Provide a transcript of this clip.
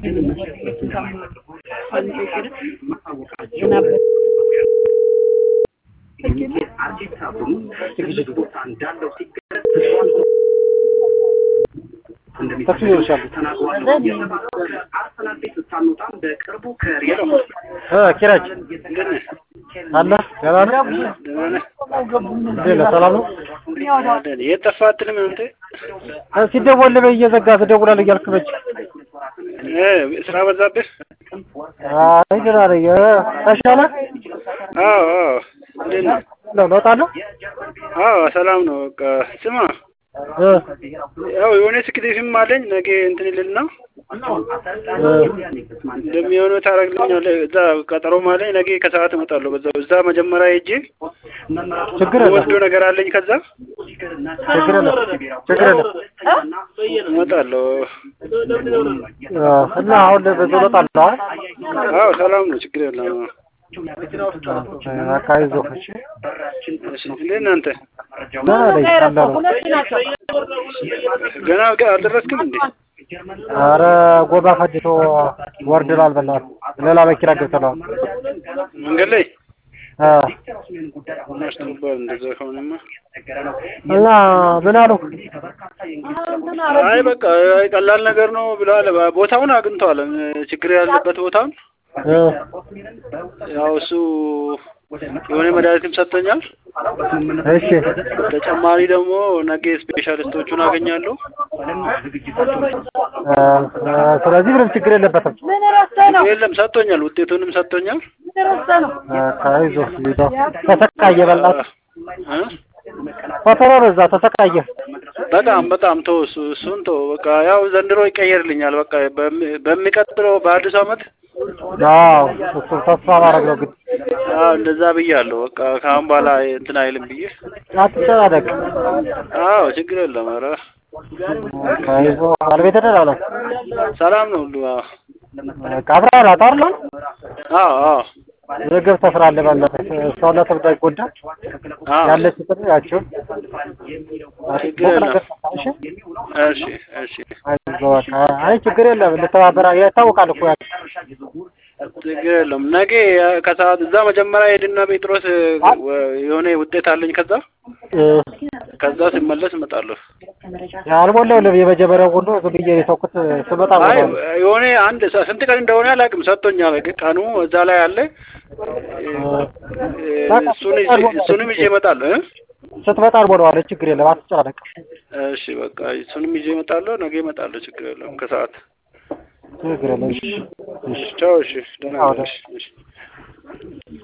ኪራጅ አለ ደህና ነህ? እንዴት ነህ? ሰላም ነው? የት ጠፋህ አትልም አንተ? ሲደወል እየዘጋ ትደውላለህ እያልክ መች እ ስራ በዛብህ? አይ ደህና ነኝ። ተሻለህ? አዎ አዎ። እንዴት ነህ? ለውጥ አለው? አዎ ሰላም ነው። በቃ ስማ እ ያው የሆነ ስክሪፕትም አለኝ ነገ እንትን ይልና እንደሚሆነው ታደርግልኛለህ። እዛ ቀጠሮም አለኝ ነገ ከሰዓት እመጣለሁ። በዛው እዛ መጀመሪያ ሄጄ ችግር የለም ወስዶ ነገር አለኝ። ከዛ ችግር የለም ችግር የለም። እመጣለሁ። እና አሁን ብዙ ለውጥ አለው አይደል? አዎ ሰላም ነው። ችግር የለም። አካባቢ ዞክ እሺ። እሺ፣ እንዴት ነህ አንተ? ደህና ነኝ አለ ነው። ገና አልደረስክም እንዴ? ኧረ ጎባ ፈጅቶ ወርድናል። በእናትህ ሌላ መኪና ገብተናል። መንገድ ላይ እ አስቶባል። እንደዛ ከሆነማ እና ምን አሉ? አይ በቃ አይ ቀላል ነገር ነው ብለዋል። ቦታውን አግኝተዋል። ችግር ያለበት ቦታውን እ ያው እሱ የሆነ መድኃኒትም ሰጥቶኛል። እሺ ተጨማሪ ደግሞ ነገ ስፔሻሊስቶቹን አገኛለሁ። እ ስለዚህ ምንም ችግር የለበትም። የለም ሰጥቶኛል፣ ውጤቱንም ሰጥቶኛል። አካባቢ ዞክ ሊዶ ተሰቃየ በእናትህ እ? ፈተና በዛ ተሰቃየ። በጣም በጣም ተው እሱ እሱን ተው በቃ ያው ዘንድሮ ይቀየርልኛል። በቃ በሚ- በሚቀጥለው በአዲሱ ዓመት አዎ እሱ ተስፋ ማድረግ ነው ግን አዎ እንደዛ ብያለሁ። በቃ ከአሁን በኋላ እንትን አይልም ብዬ አትጨናነቅ። አዎ ችግር የለም። ኧረ ከይዞ ባለቤት ደህና ነው? ሰላም ነው ሁሉ። አዎ በቃ አብረሃል አይደል? አዎ አዎ ምግብ ትሰራለህ በእናትህ ሰውነት እንዳይጎዳ አዎ ያለች ጥሪ ያቸው ችግር የለም። እሺ እሺ እሺ አይዞህ በቃ አይ ችግር የለም ልተባበራ ያስታውቃል እኮ ያ ችግር የለም። ነገ ከሰዓት እዛ መጀመሪያ ሄድና ጴጥሮስ የሆነ ውጤት አለኝ። ከዛ እ ከዛ ሲመለስ እመጣለሁ። አልሞላውልም የመጀመሪያው ሁሉ ዝም ብዬ ነው የተውኩት ስመጣ አይ ሞላው የሆነ አንድ ሰ- ስንት ቀን እንደሆነ አላውቅም፣ ሰጥቶኛል። ግን ቀኑ እዛ ላይ አለ። እሱን ይዤ- እሱንም ይዤ እመጣለሁ እ ስትመጣ አልሞላዋለሁ ችግር የለም አትጨናነቅ እሺ በቃ እሱንም ይዤ እመጣለሁ። ነገ እመጣለሁ። ችግር የለም ከሰዓት ችግር የለም እሺ እሺ ቻው። እሺ ደህና አዎ፣ ነሽ? እሺ